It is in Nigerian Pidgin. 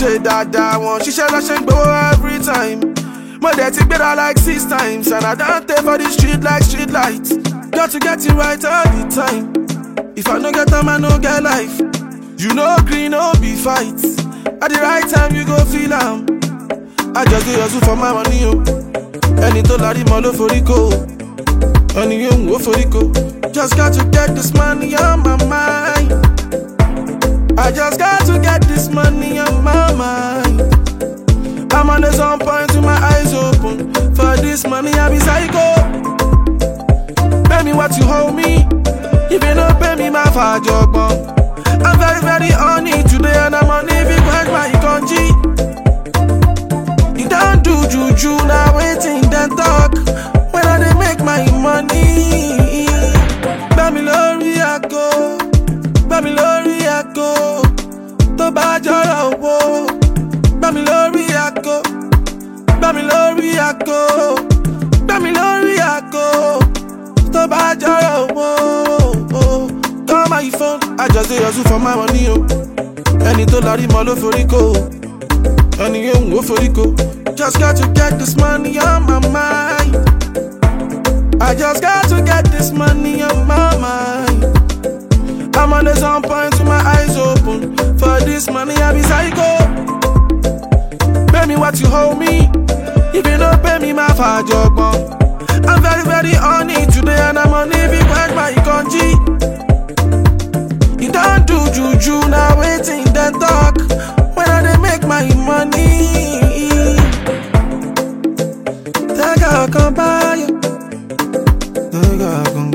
ṣe dáadáa wọn ṣiṣẹ́ lọ́ṣẹ́ ń gbowó every time. Mo dẹ̀ ti gbéra like six times and I don tey for the street like street light. Got to get it right all the time. If I no get time, I no get life. You know green, no be fight. At the right time, you go feel am. I just dey hustle for my money o. Ẹni tó larí mọ́ ló forí kó o. Ẹni yóò wò forí kó. Just got to get this money on my mind. I just got to get this money on my mind. I'm always on point with my eyes open. For this money, I be psycho. Pay me what you hold me. If you don't pay me, my father I'm very, very on it today, and I'm on it because my country. You don't do juju, now waiting, then talk. When I dey make my money. Bami lórí àgọ́, bami lórí àgọ́, tó bá jọrọ owó. Bami lórí àgọ́, bami lórí àgọ́, bami lórí àgọ́, tó bá jọrọ owó. Call my phone, I just dey hustle for my money o. Ẹni tó larí mọ́ ló forí kó o. Ẹni yóò wò forí kó. Just got to get this money on my mind. I just got to get this money on my mind. I'm always on point with my eyes open. For this money, I be psycho. Pay me what you hold me. If you don't pay me, my father I'm very, very on it today, and I'm on it because my country. You don't do juju, now waiting, then talk. When I dey make my money. Take a come by you. Take a come